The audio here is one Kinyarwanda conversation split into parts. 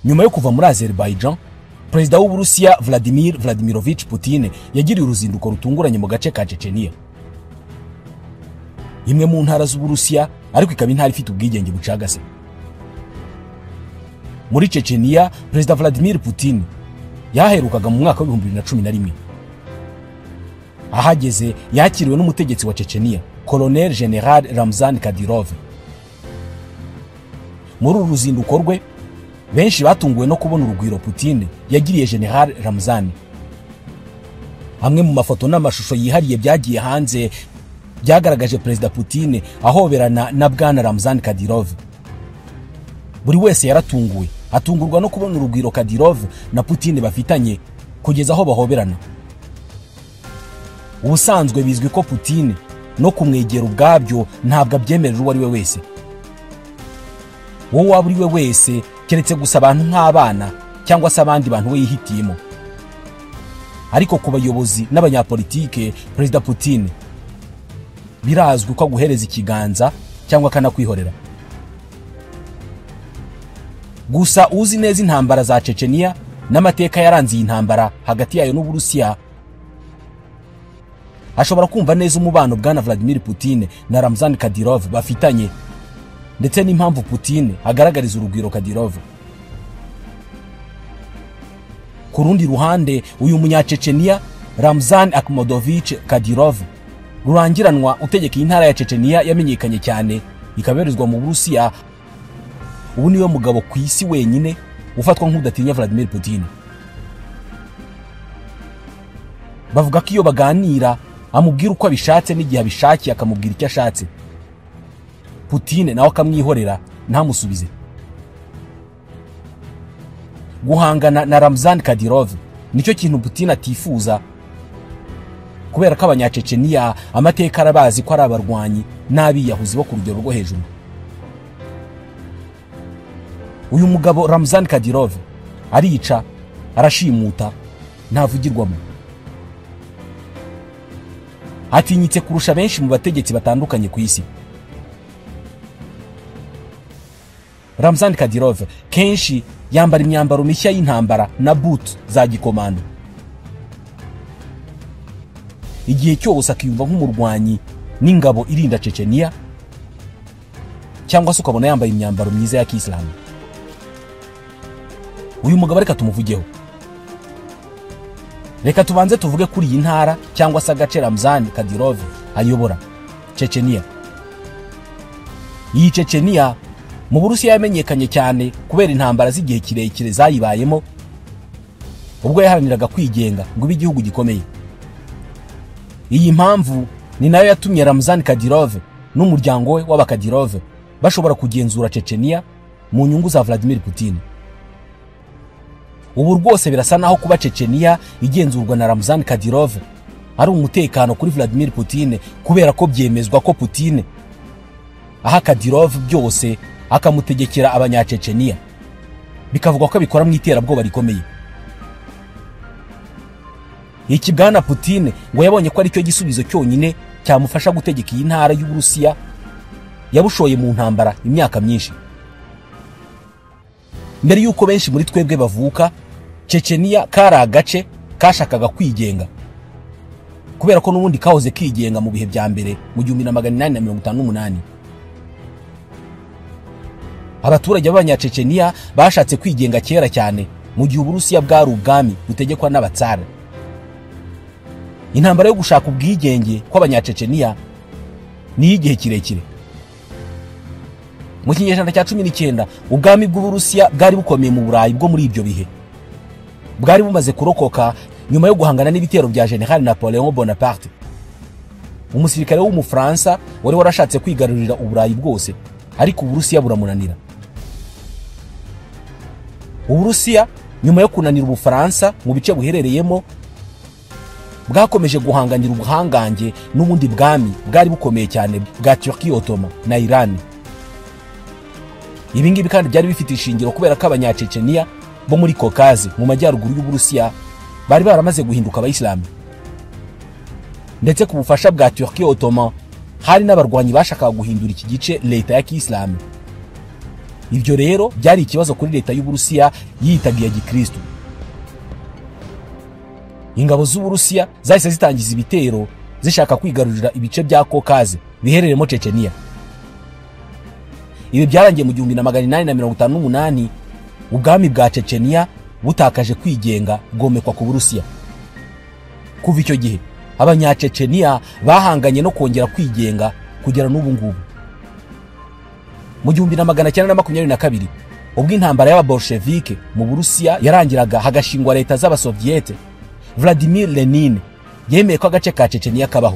nyuma yo kuva muri azerbaijan perezida w'uburusiya vladimir vladimirovich putin yagiriye uruzinduko rutunguranye mu gace ka ceceniya imwe mu ntara z'uburusiya ariko ikaba intara ifite ubwigenge bucagase muri ceceniya perezida vladimir putin yaherukaga mu mwaka w'ibihumbi bibiri na cumi na rimwe ahageze yakiriwe n'umutegetsi wa ceceniya colonel general ramzan kadirov muri uru ruzinduko rwe benshi batunguwe no kubona urugwiro Putin yagiriye General Ramzan amwe mu mafoto n'amashusho yihariye byagiye hanze byagaragaje perezida Putin ahoberana na bwana Ramzan Kadyrov buri wese yaratunguwe atungurwa no kubona urugwiro Kadyrov na Putin bafitanye kugeza aho bahoberana ubusanzwe bizwi ko Putin no kumwegera ubwabyo ntabwo abyemerera uwo ari we wese wowe waba uri we wese keretse gusa abantu nk'abana cyangwa se abandi bantu we yihitiyemo ariko ku bayobozi n'abanyapolitike perezida Putin birazwi ko aguhereza ikiganza cyangwa akanakwihorera gusa uzi neza intambara za ceceniya n'amateka yaranze iyi ntambara hagati yayo n'uburusiya ashobora kumva neza umubano bwana Vladimir Putin na Ramzan Kadyrov bafitanye ndetse n'impamvu Putin agaragariza urugwiro Kadyrov ku rundi ruhande uyu munyaceceniya Ramzan Akhmadovich Kadyrov rurangiranwa utegeka intara ya Ceceniya yamenyekanye cyane ikaberezwa mu Burusiya ubu niwe mugabo ku isi wenyine ufatwa nk'udatinya Vladimir Putin bavuga ko iyo baganira amubwira uko abishatse n'igihe abishakiye akamubwira icyo ashatse Putin nawe akamwihorera ntamusubize guhangana na Ramzan Kadyrov nicyo kintu Putin atifuza kubera ko abanyaceceniya amateka arabazi ko ari abarwanyi n'abiyahuzi bo ku rugero rwo hejuru uyu mugabo Ramzan Kadyrov arica arashimuta ntavugirwamo atinyitse kurusha benshi mu bategetsi batandukanye ku isi Ramzan Kadyrov kenshi yambara imyambaro mishya y'intambara na boot za gikomando igihe cyose akiyumva nk'umurwanyi n'ingabo irinda Ceceniya cyangwa se ukabona yambaye imyambaro myiza ya Kisilamu uyu mugabo reka tumuvugeho reka tubanze tuvuge kuri iyi ntara cyangwa se agace Ramzan Kadyrov ayobora Ceceniya iyi Ceceniya mu burusiya yamenyekanye cyane kubera intambara z'igihe kirekire zayibayemo ubwo yaharaniraga kwigenga ngo ibe igihugu gikomeye iyi mpamvu ni nayo yatumye Ramzan Kadyrov n'umuryango we w'abakadirove bashobora kugenzura Ceceniya mu nyungu za Vladimir Putin ubu rwose birasa naho kuba Ceceniya igenzurwa na Ramzan Kadyrov ari umutekano kuri Vladimir Putin kubera ko byemezwa ko Putin aha Kadyrov byose akamutegekera abanyaceceniya bikavugwa ko abikora mu iterabwoba rikomeye iki bwana Putin ngo yabonye ko aricyo gisubizo cyonyine cyamufasha gutegeka iyi ntara y'uburusiya yabushoye mu ntambara imyaka myinshi mbere y'uko benshi muri twebwe bavuka ceceniya kari agace kashakaga kwigenga kubera ko n'ubundi kahoze kigenga mu bihe bya mbere mu gihumbi na magana inani na mirongo itanu n'umunani abaturage b'abanyaceceniya bashatse kwigenga kera cyane mu gihe uburusiya bwari ubwami butegekwa n'abatsara intambara yo gushaka ubwigenge kw'abanyaceceniya ni iy'igihe kirekire mu kinyejana cya cumi n'icyenda ubwami bw'uburusiya bwari bukomeye mu burayi bwo muri ibyo bihe bwari bumaze kurokoka nyuma yo guhangana n'ibitero bya general napoleon bonaparte umusirikare w'umufaransa wari warashatse kwigarurira uburayi bwose ariko uburusiya buramunanira uburusiya nyuma yo kunanira ubufaransa mu bice buherereyemo bwakomeje guhanganira ubuhangange n'ubundi bwami bwari bukomeye cyane bwa Turkiye Ottoman na Iran ibi ngibi kandi byari bifite ishingiro kubera ko abanyaceceniya bo muri Caucase mu majyaruguru y'uburusiya bari baramaze guhinduka abayisilamu ndetse ku bufasha bwa Turkiye Ottoman hari n'abarwanyi bashakaga guhindura iki gice leta ya kisilamu ibyo rero byari ikibazo kuri leta y'uburusiya yiyitaga iya gikristo ingabo z'uburusiya zahise zitangiza ibitero zishaka kwigarurira ibice bya kokaze bihereremo ceceniya ibi byarangiye mu gihumbi na magana inani na mirongo itanu n'umunani ubwami bwa ceceniya butakaje kwigenga bwomekwa ku burusiya kuva icyo gihe abanyaceceniya bahanganye no kongera kwigenga kugera n'ubu ngubu mu gihumbi na magana cyenda na makumyabiri na kabiri ubwo intambara y'ababolshevike mu burusiya yarangiraga hagashingwa leta z'abasoviyete vladimir lenin yemeye ko agace ka ceceniya kabaho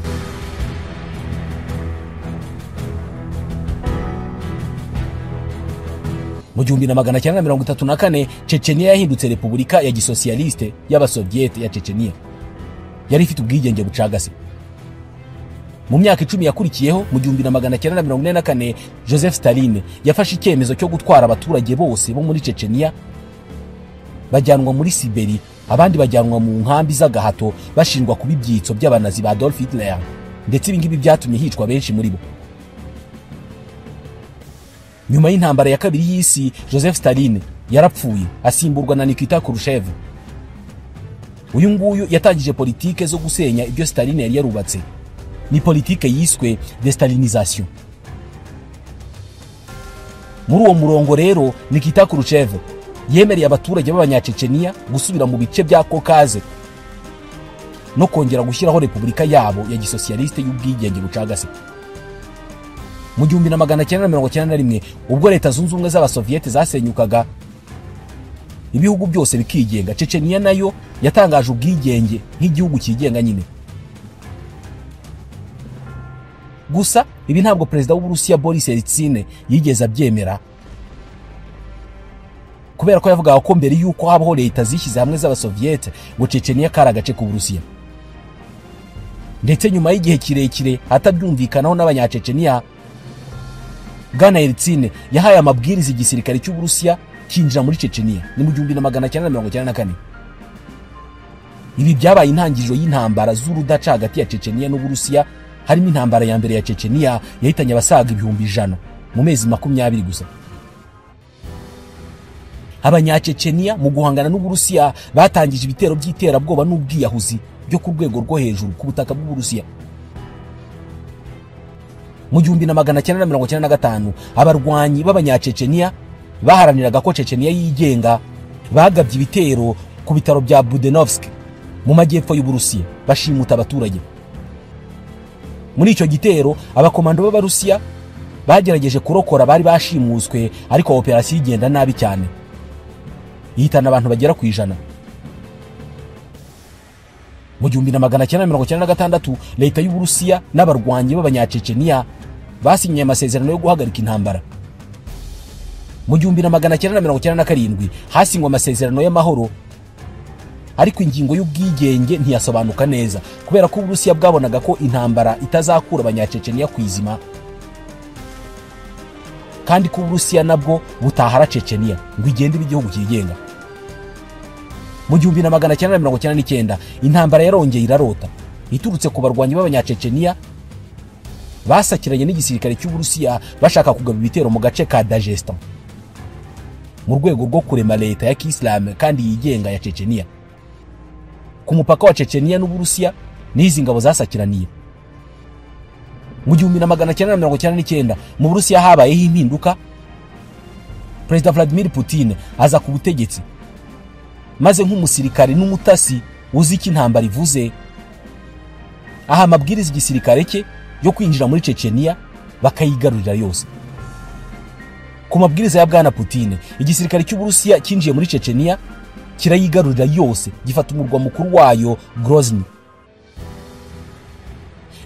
mu gihumbi na magana cyenda na mirongo itatu na kane ceceniya yahindutse repubulika ya gisosiyaliste y'abasoviyete ya ceceniya yari ifite ubwigenge bucagase mu myaka icumi yakurikiyeho mu gihumbi na magana cyenda na mirongo ine na kane joseph staline yafashe icyemezo cyo gutwara abaturage bose bo muri ceceniya bajyanwa muri siberi abandi bajyanwa mu nkambi z'agahato bashinjwa kuba ibyitso by'abanazi ba Adolf Hitler ndetse ibi ngibi byatumye hicwa benshi muri bo nyuma y'intambara ya kabiri y'isi joseph staline yarapfuye asimburwa na nikita kurushev uyu nguyu yatangije politike zo gusenya ibyo staline yari yarubatse ni politike yiswe destalinization muri uwo murongo rero nikita kurushev yemereye abaturage b'abanyaceceniya gusubira mu bice bya kokaze no kongera gushyiraho repubulika yabo ya gisosiyaliste y'ubwigenge bucagase mu gihumbi na magana cyenda na mirongo cyenda na rimwe ubwo leta zunze ubumwe z'abasoviyete zasenyukaga ibihugu byose bikigenga ceceniya nayo yatangaje ubwigenge nk'igihugu cyigenga nyine gusa ibi ntabwo perezida w'uburusiya boris yeltsine yigeze abyemera kubera ko yavugaga ko mbere y'uko habaho leta zishyize hamwe z'abasoviyete ngo ceceniya kari agace k'uburusiya ndetse nyuma y'igihe kirekire hatabyumvikanaho n'abanyaceceniya bwana Yeltsin yahaye amabwiriza igisirikare cy'uburusiya kinjira muri ceceniya ni mu gihumbi na magana cyenda mirongo cyenda na kane ibi byabaye intangiriro y'intambara z'urudaca hagati ya ceceniya n'uburusiya harimo intambara ya mbere ya ceceniya yahitanye abasaga ibihumbi ijana mu mezi makumyabiri gusa abanyaceceniya mu guhangana n'uburusiya batangije ibitero by'iterabwoba n'ubwiyahuzi byo ku rwego rwo hejuru ku butaka bw'uburusiya mu gihumbi na magana cyenda na mirongo cyenda na gatanu abarwanyi b'abanyaceceniya baharaniraga ko ceceniya yigenga bagabye ibitero ku bitaro bya budenovsk mu majyepfo y'uburusiya bashimuta abaturage muri icyo gitero abakomando b'abarusiya bagerageje kurokora bari bashimuswe ariko operasiyo igenda nabi cyane yihitana abantu bagera ku ijana mu gihumbi na magana cyenda mirongo cyenda na gatandatu leta y'uburusiya n'abarwanyi b'abanyaceceniya basinyiye amasezerano yo guhagarika intambara mu gihumbi na magana cyenda mirongo cyenda na karindwi hasingwa amasezerano y'amahoro ariko ingingo y'ubwigenge ntiyasobanuka neza kubera ko uburusiya bwabonaga ko intambara itazakura abanyaceceniya ku izima kandi ko uburusiya nabwo butahara ceceniya ngo igende igihugu cyigenga mu gihumbi na magana cyenda mirongo cyenda n'icyenda intambara yarongeye irarota iturutse ku barwanyi b'abanyaceceniya basakiranye n'igisirikare cy'uburusiya bashaka kugaba ibitero mu gace ka dagesta mu rwego rwo kurema leta ya kisilamu kandi yigenga ya ceceniya ku mupaka wa ceceniya n'uburusiya n'izi ngabo zasakiraniye mu gihumbi na magana cyenda na mirongo cyenda n'icyenda mu burusiya habayeho impinduka perezida vladimir putin aza ku butegetsi maze nk'umusirikare n'umutasi uzi icyo intambara ivuze aha amabwiriza igisirikare cye yo kwinjira muri ceceniya bakayigarurira yose ku mabwiriza ya bwana putin igisirikare cy'uburusiya cyinjiye muri ceceniya kirayigarurira yose gifata umurwa mukuru wayo grozny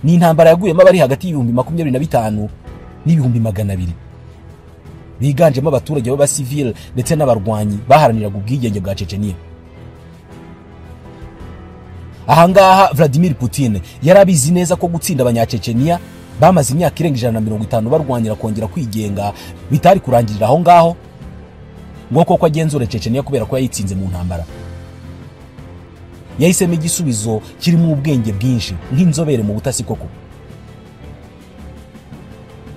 ni intambara yaguyemo abari hagati y'ibihumbi makumyabiri na bitanu n'ibihumbi magana abiri biganjemo abaturage b'abasivile ndetse n'abarwanyi baharaniraga ubwigenge bwa ceceniya ahangaha vladimir putin yari abizi neza ko gutsinda abanyaceceniya bamaze imyaka irenga ijana na mirongo itanu barwanira kongera kwigenga bitari kurangirira aho ngaho ngo koko agenzura ceceniya kubera ko yayitsinze mu ntambara yahisemo igisubizo kirimo ubwenge bwinshi nk'inzobere mu butasi koko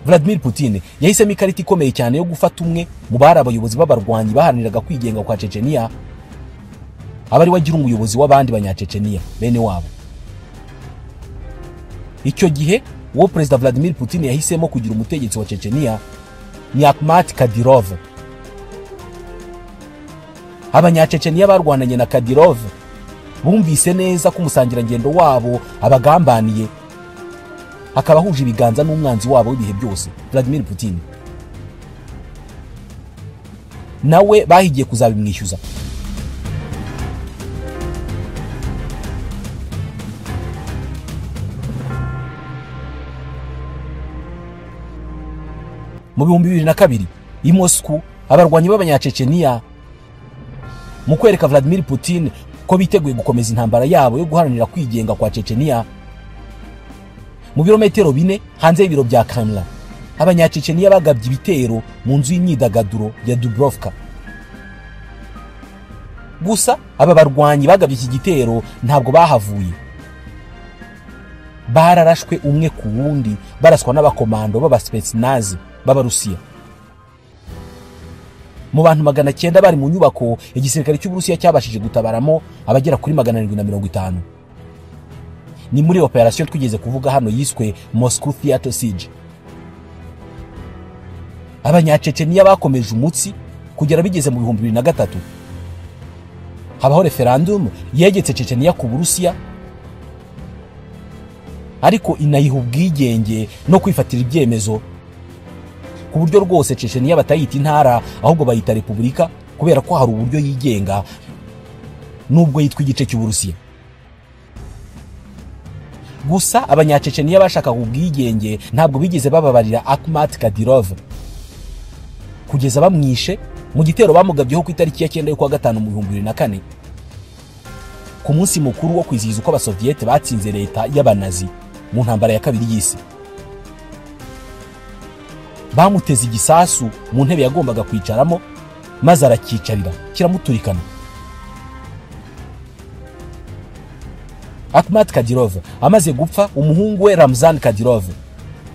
vladimir putin yahisemo ikarita ikomeye cyane yo gufata umwe mu bari abayobozi b'abarwanyi baharaniraga kwigenga kwa ceceniya aba ari we agira umuyobozi w'abandi banyaceceniya bene wabo icyo gihe uwo perezida vladimir putin yahisemo kugira umutegetsi wa ceceniya ni akmat kadirov abanyaceceniya barwananye na kadirov bumvise neza ko umusangirangendo wabo abagambaniye akaba ahuje ibiganza n'umwanzi wabo w'ibihe byose vladimir putin nawe bahigiye kuzabimwishyuza mu bihumbi bibiri na kabiri i moscou abarwanyi b'abanyaceceniya mu kwereka vladimir putin ko biteguye gukomeza intambara yabo yo guharanira kwigenga kwa ceceniya mu birometero bine hanze y'ibiro bya kanra abanyaceceniya bagabye ibitero mu nzu y'imyidagaduro ya dubrovka gusa aba barwanyi bagabye iki gitero ntabwo bahavuye bararashwe umwe ku wundi baraswa n'abakomando b'abasipesinazi b'abarusiya mu bantu magana cyenda bari mu nyubako igisirikare cy'uburusiya cyabashije gutabaramo abagera kuri magana arindwi na mirongo itanu ni muri operasiyo twigeze kuvuga hano yiswe moscow theater siege abanyaceceniya bakomeje umutsi kugera bigeze mu bihumbi bibiri na gatatu habaho referandumu yegetse ceceniya ku burusiya ariko inayiha ubwigenge no kwifatira ibyemezo ku buryo rwose ceceniya batayita intara ahubwo bayita repubulika kubera ko hari uburyo yigenga n'ubwo yitwa igice cy'uburusiya gusa abanyaceceniya bashakaga ubwigenge ntabwo bigeze bababarira akmat kadirov kugeza bamwishe mu gitero bamugabyeho ku itariki ya cyenda y'ukwa gatanu mu bihumbi bibiri na kane ku munsi mukuru wo kwizihiza uko abasoviyete batsinze leta y'abanazi mu ntambara ya kabiri y'isi bamuteze igisasu mu ntebe yagombaga kwicaramo maze arakicarira kiramuturikana akmat kadirov amaze gupfa umuhungu we ramzan kadirov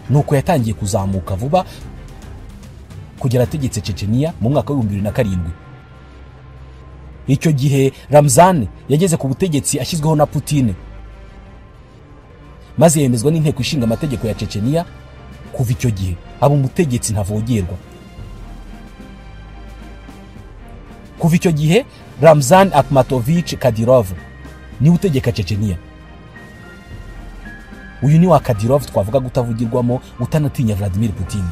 nuko yatangiye kuzamuka vuba kugera ategetse ceceniya mu mwaka w'ibihumbi bibiri na karindwi icyo gihe ramzan yageze ku butegetsi ashyizweho na putine maze yemezwa n'inteko ishinga amategeko ya ceceniya kuva icyo gihe aba umutegetsi ntavogerwa kuva icyo gihe ramzan akmatovich kadirov niwe utegeka ceceniya uyu ni wa kadirov twavuga utavugirwamo utanatinya vladimir putin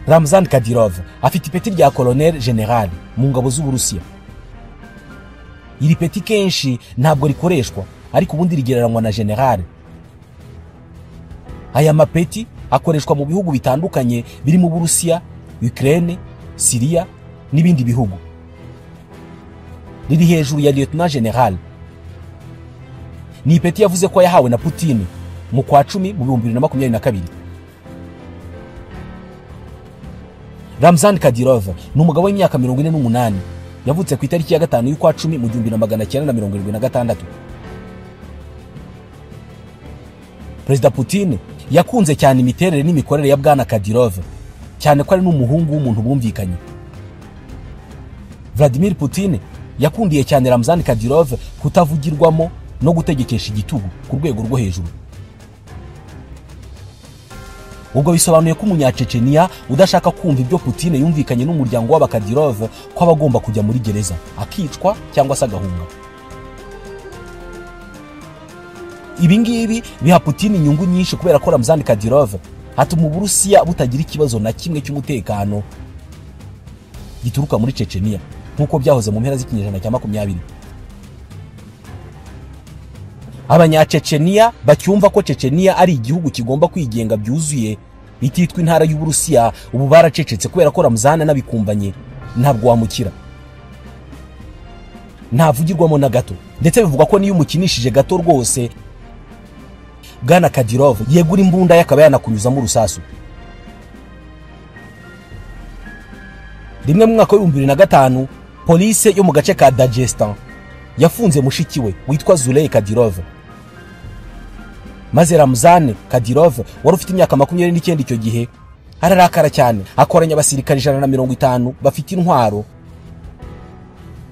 ramzan kadirov afite ipeti rya koloneli general mu ngabo z'uburusiya iri peti kenshi ntabwo rikoreshwa ariko ubundi rigereranywa na general aya mapeti akoreshwa mu bihugu bitandukanye birimo uburusiya ukraine siriya n'ibindi bihugu riri hejuru ya lieutenant general ni ipeti yavuze ko yahawe na putin mu kwa cumi mu bihumbi bibiri na makumyabiri na kabiri ramzan kadirov ni umugabo w'imyaka mirongo ine n'umunani yavutse ku itariki ya gatanu y'ukwa cumi mu gihumbi na magana cyenda na mirongo irindwi na gatandatu perezida putin yakunze cyane imiterere n'imikorere ya bwana kadirov cyane ko ari n'umuhungu w'umuntu bumvikanye vladimir putin yakundiye cyane ramzan kadirov kutavugirwamo no gutegekesha igitugu ku rwego rwo hejuru ubwo bisobanuye ko umunyaceceniya udashaka kumva ibyo putine yumvikanye n'umuryango w'abakadirov ko aba agomba kujya muri gereza akicwa cyangwa se agahunga ibi ngibi biha putine inyungu nyinshi kubera ko ramzan kadirov atuma uburusiya butagira ikibazo na kimwe cy'umutekano gituruka muri ceceniya nk'uko byahoze mu mpera z'ikinyejana cya makumyabiri abanyaceceniya bacyumva ko ceceniya ari igihugu kigomba kwigenga byuzuye ititwa intara y'uburusiya ubu baracecetse kubera ko ramuzana n'abikumbanye ntabwo wamukira ntavugirwamo na gato ndetse bivuga ko niyo umukinishije gato rwose bwana kadirov yegura imbunda yakaba yanakunyuzamo urusasu rimwe mu mwaka w'ibihumbi bibiri na gatanu polise yo mu gace ka dagestan yafunze mushiki we witwa zuley kadirov maze ramuzane kadirove wari ufite imyaka makumyabiri n'icyenda icyo gihe ararakara cyane akoranya abasirikare ijana na mirongo itanu bafite intwaro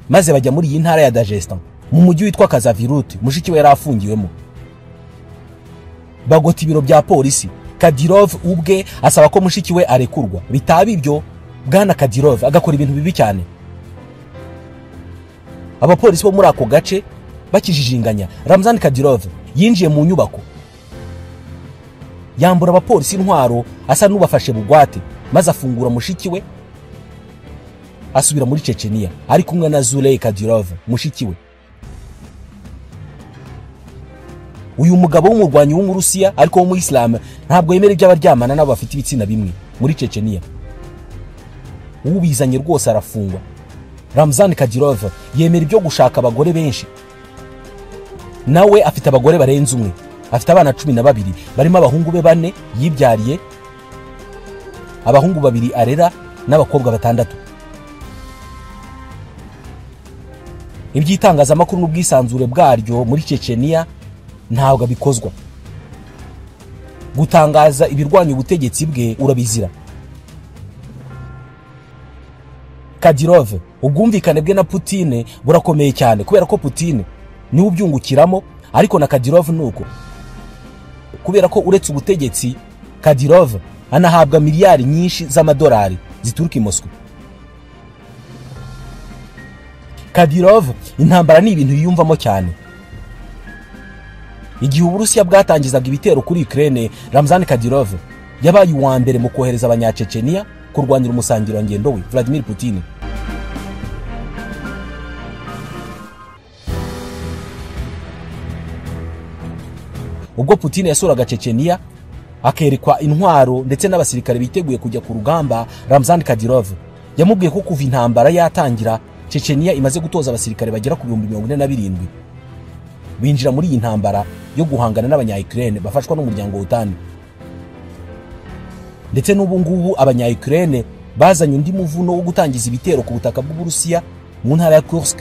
maze bajya muri iyi ntara ya dagestan mu mujyi witwa kazaviruti mushiki we yari afungiwemo bagota ibiro bya polisi kadirove ubwe asaba ko mushiki we arekurwa bitaba ibyo bwana kadirove agakora ibintu bibi cyane abapolisi bo muri ako gace bakijijinganya ramzani kadirove yinjiye mu nyubako yambura abapolisi intwaro asa n'ubafashe bugwate maze afungura mushiki we asubira muri ceceniya ari kumwe na zurey kadirove mushiki we uyu mugabo w'umurwanyi w'umurusiya ariko wo mu isilamu ntabwo yemera ibyo abaryamana n'abo bafite ibitsina bimwe muri ceceniya ubizanye rwose arafungwa ramuzani kadirova yemera ibyo gushaka abagore benshi nawe afite abagore barenze umwe afite abana cumi na babiri barimo abahungu be bane yibyariye abahungu babiri arera n'abakobwa batandatu iby'itangazamakuru n'ubwisanzure bwaryo muri ceceniya ntabwo abikozwa gutangaza ibirwanya ubutegetsi bwe urabizira kadirove ubwumvikane bwe na putine burakomeye cyane kubera ko putine niwe ubyungukiramo ariko na kadirove ni uko kubera ko uretse ubutegetsi kadirove anahabwa miliyari nyinshi z'amadolari zituruka i moscou kadirove intambara ni ibintu yiyumvamo cyane igihe uburusiya bwatangizaga ibitero kuri ukraine ramzani kadirove yabaye uwa mbere mu kohereza abanyaceceniya kurwanyira umusangirangendo we vladimir putin ubwo putin yasuraga ceceniya akerekwa intwaro ndetse n'abasirikare biteguye kujya ku rugamba ramzan kadirov yamubwiye ko kuva intambara yatangira ceceniya imaze gutoza abasirikare bagera ku bihumbi mirongo ine na birindwi binjira muri iyi ntambara yo guhangana n'abanya ukraine bafashwa n'umuryango w'utani ndetse n'ubu ngubu abanya ukraine bazanye undi muvuno wo gutangiza ibitero ku butaka bw'uburusiya mu ntara ya kursk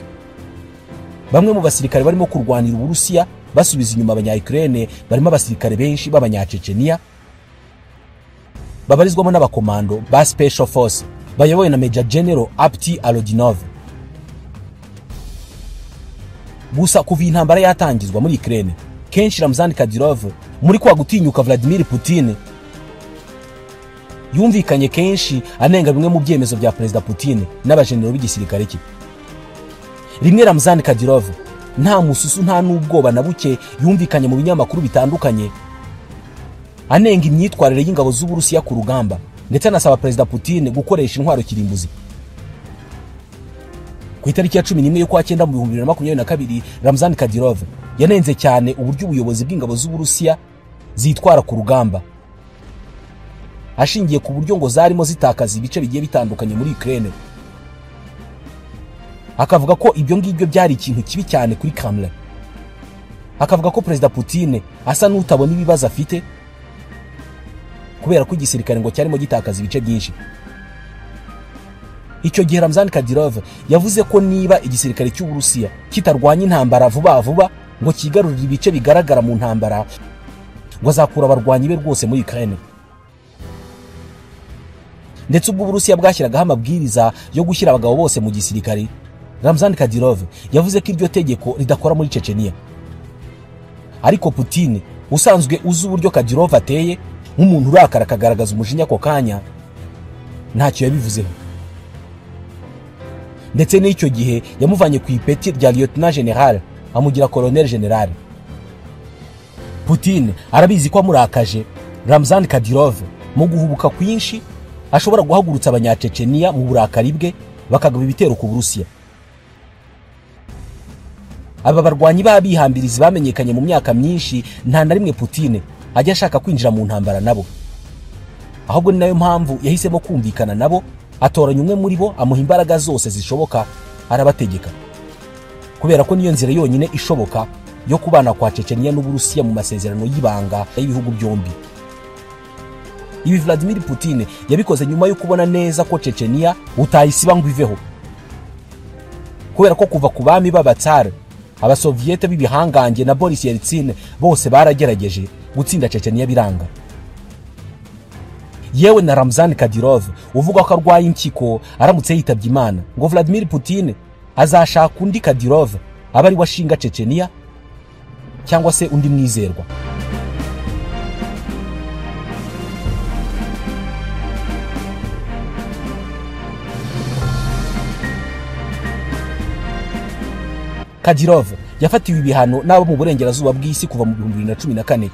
bamwe mu basirikare barimo kurwanira uburusiya basubiza inyuma abanya ukraine barimo abasirikare benshi b'abanyaceceniya babarizwamo n'abakomando ba special force bayobowe na major general apti alodinov gusa kuva iyi ntambara yatangizwa muri ukraine kenshi ramzan kadirov muri kwa gutinyuka vladimir putin yumvikanye kenshi anenga bimwe mu byemezo bya perezida putin n'abajenero b'igisirikare cye rimwe ramzan kadirov nta mususu nta n'ubwoba na buke yumvikanye mu binyamakuru bitandukanye anenga imyitwarire y'ingabo z'uburusiya ku rugamba ndetse anasaba perezida putin gukoresha intwaro kirimbuzi ku itariki ya cumi n'imwe y'ukwa cyenda mu bihumbi bibiri na makumyabiri na kabiri ramzan kadirov yanenze cyane uburyo ubuyobozi bw'ingabo z'uburusiya zitwara ku rugamba ashingiye ku buryo ngo zarimo zitakaza ibice bigiye bitandukanye muri Ukraine akavuga ko ibyo ngibyo byari ikintu kibi cyane kuri Kremlin akavuga ko perezida Putin asa n'utabona ibibazo afite kubera ko igisirikare ngo cyarimo gitakaza ibice byinshi icyo gihe Ramzan Kadyrov yavuze ko niba igisirikare cy'Uburusiya kitarwanya intambara vuba vuba ngo cyigarurire ibice bigaragara mu ntambara ngo azakura abarwanyi be rwose muri Ukraine ndetse ubwo uburusiya bwashyiragaho amabwiriza yo gushyira abagabo bose mu gisirikare ramzan kadirov yavuze ko iryo tegeko ridakora muri ceceniya ariko putin usanzwe uzi uburyo kadirov ateye nk'umuntu urakara akagaragaza umujinya ako kanya ntacyo yabivuzeho ndetse n'icyo gihe yamuvanye ku ipeti rya lieutenant general amugira colonel general putin arabizi ko amurakaje ramzan kadirov mu guhubuka kwinshi ashobora guhagurutsa abanyaceceniya mu burakari bwe bakagaba ibitero ku burusiya aba barwanyi b'abihambirizi bamenyekanye mu myaka myinshi nta na rimwe putine ajya ashaka kwinjira mu ntambara nabo ahubwo ni nayo mpamvu yahisemo kumvikana nabo atoranya umwe muri bo amuha imbaraga zose zishoboka arabategeka kubera ko niyo nzira yonyine ishoboka yo kubana kwa ceceniya n'uburusiya mu masezerano y'ibanga y'ibihugu byombi ibi vladimir putin yabikoze nyuma yo kubona neza ko ceceniya utayisiba ngo iveho kubera ko kuva ku bami b'abatsari abasoviyete b'ibihangange na boris yeltsin bose baragerageje gutsinda checheniya biranga yewe na ramzan kadirov uvuga ko arwaye impyiko aramutse yitabye imana ngo vladimir putin azashaka undi kadirov aba ari washinga checheniya cyangwa se undi mwizerwa kadirov yafatiwe ibihano n'abo mu burengerazuba bw'isi kuva mu bihumbi bibiri na cumi na kane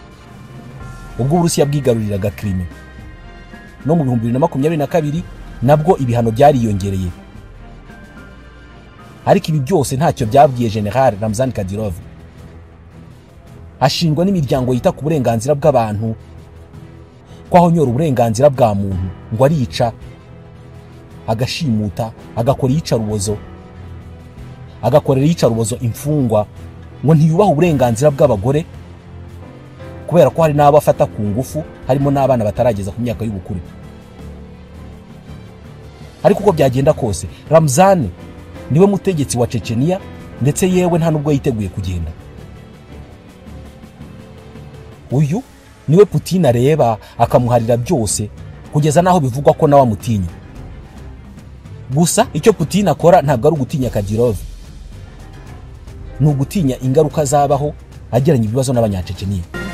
ubwo uburusiya bwigaruriraga krime no mu bihumbi bibiri na makumyabiri na kabiri nabwo ibihano byariyongereye ariko ibi byose ntacyo byabwiye general ramzan kadirov ashingwa n'imiryango yita ku burenganzira bw'abantu ko ahonyora uburenganzira bwa muntu ngo arica agashimuta agakora iyicarubozo agakorera iyicarubozo imfungwa ngo ntiyubahe uburenganzira bw'abagore kubera ko hari n'abo afata ku ngufu harimo n'abana batarageza ku myaka y'ubukure ariko uko byagenda kose ramuzani niwe mutegetsi wa ceceniya ndetse yewe nta n'ubwo yiteguye kugenda uyu niwe putin areba akamuharira byose kugeza n'aho bivugwa ko nawe amutinya gusa icyo putin akora ntabwo ari ugutinya kadirove ni ugutinya ingaruka zabaho ageranya ibibazo n'abanyaceceniya